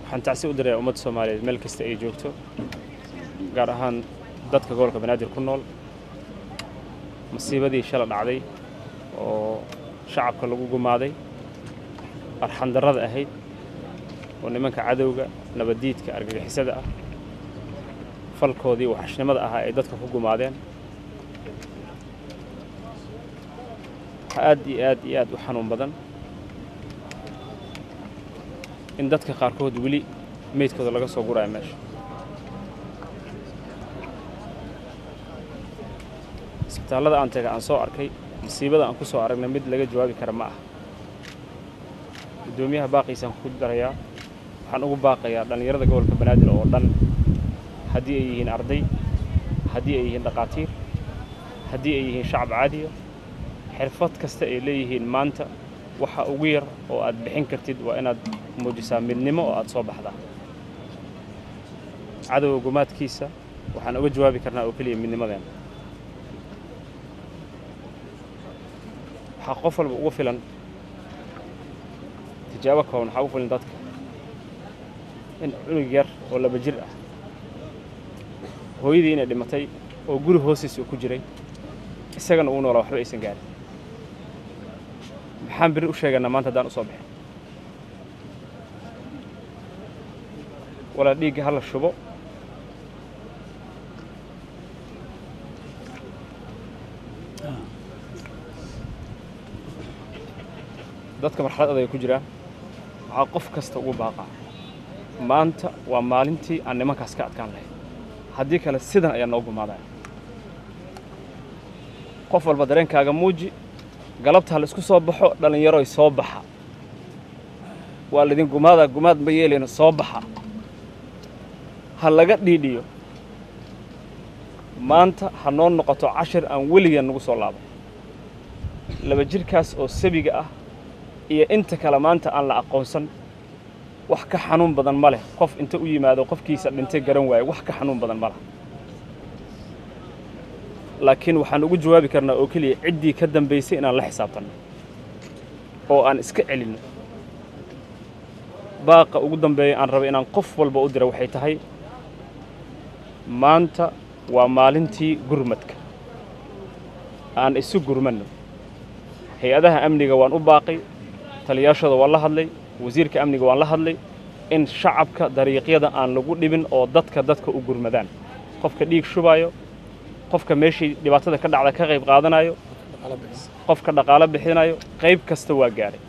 waxaan tacsi u diray ummadda soomaaliyeed meel kasta ay joogto gaar ahaan dadka gobolka banaadir ku nool masiibadii shala dhacday oo shacabka lagu gumaaday arxandarrada ahayd oo nimanka cadowga nabaddiidka argagixisada ah falkoodii waxashnimada ahaa ay dadka ku gumaadeen waxaa aad iyo aad iyo aad u xanuun badan in dadka qaarkood weli meydkooda laga soo guraayo meesha isbitaallada aan taga aan soo arkay masiibada aan ku soo aragnay mid laga jawaabi kara ma ah guddoomiyaha baaqiisaan ku darayaa waxaan ugu baaqayaa dhallinyarada gobolka banaadir oo dhan haddii ay yihiin arday haddii ay yihiin dhaqaatiir haddii ay yihiin shacab caadiya xirfad kasta ay leeyihiin maanta waxa ugu yar oo aad bixin kartid waa inaad muujisaa midnimo oo aad soo baxdaa cadowga gumaadkiisa waxaan uga jawaabi karnaa oo keliya midnimadeena waxaa qof walba ugu filan tijaabo kooban waxaa ugu filan dadka in cunug yar oo laba jir ah hooyadii inay dhimatay oo guri hoostiisa uu ku jiray isagana uu noolaa waxba aysan gaarin maxaan beri u sheeganaa maanta haddaan u soo bixin walaa dhiigga ha la shubo dadka marxalad adag ay ku jiraan waxaa qof kasta ugu baaqaa maanta waa maalintii aan nimankaas ka adkaan lahayn haddii kale sidan ayaa noo gumaadaya qof walba dareenkaaga muuji galabta ha la isku soo baxo dhallinyaroy soo baxa waa laydin gumaadaa gumaad ma yeelayno soo baxa ha laga dhiidhiyo maanta ha noo noqoto cashir aan weligeen nagu soo laabo laba jirkaas oo sabiga ah iyo inta kale maanta aan la aqoonsan wax ka xanuun badan ma leh qof inta u yimaado qofkiisa dhintay garan waaye wax ka xanuun badan ma leh laakiin waxaan ugu jawaabi karnaa oo keliya ciddii ka dambaysay inaan la xisaabtanno oo aan iska celinno baaqa ugu dambeeya aan raba inaan qof walba u dira waxay tahay maanta waa maalintii gurmadka aan isu gurmanno hay-adaha amniga waan u baaqay taliyaashooda waan la hadlay wasiirka amniga waan la hadlay in shacabka dariiqyada aan lagu dhibin oo dadka dadka u gurmadaan qofka dhiig shubaayo qofka meeshii dhibaatada ka dhacda ka qayb qaadanayo qofka dhaqaalo bixinayo qayb kasta waa gaadhay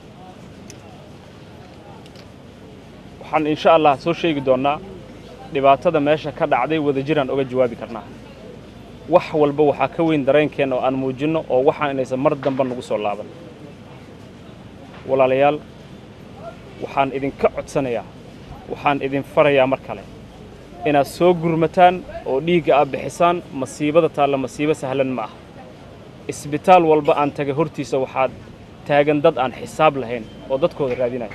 waxaan insha allah soo sheegi doonnaa dhibaatada meesha ka dhacday wadajiraan oga jawaabi karnaa wax walba waxaa ka weyn dareenkeenna oo aan muujinno oo waxaan inaysan mar damba nagu soo laaban walaalayaal waxaan idinka codsanayaa waxaan idin farayaa mar kale inaad soo gurmataan oo dhiigga aad bixisaan masiibada taalla masiibo sahlan ma ah isbitaal walba aan taga hortiisa waxaad taagan dad aan xisaab lahayn oo dadkooda raadinaya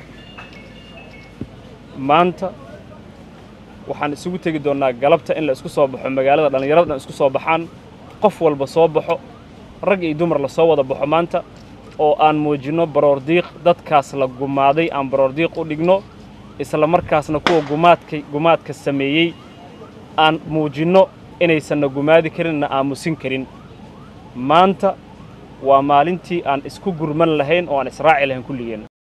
maanta waxaan isugu tegi doonnaa galabta in la isku soo baxo magaalada dhallinyarada dhan isku soo baxaan qof walba soo baxo rag iyo dumar la soo wada baxo maanta oo aan muujinno baroordiiq dadkaas la gumaaday aan baroordiiq u dhigno isla markaasna kuwa gumaadka gumaadka sameeyey aan muujinno inaysanna gumaadi karin na aamusin karin maanta waa maalintii aan isku gurman lahayn oo aan israaci lahayn kulligeenna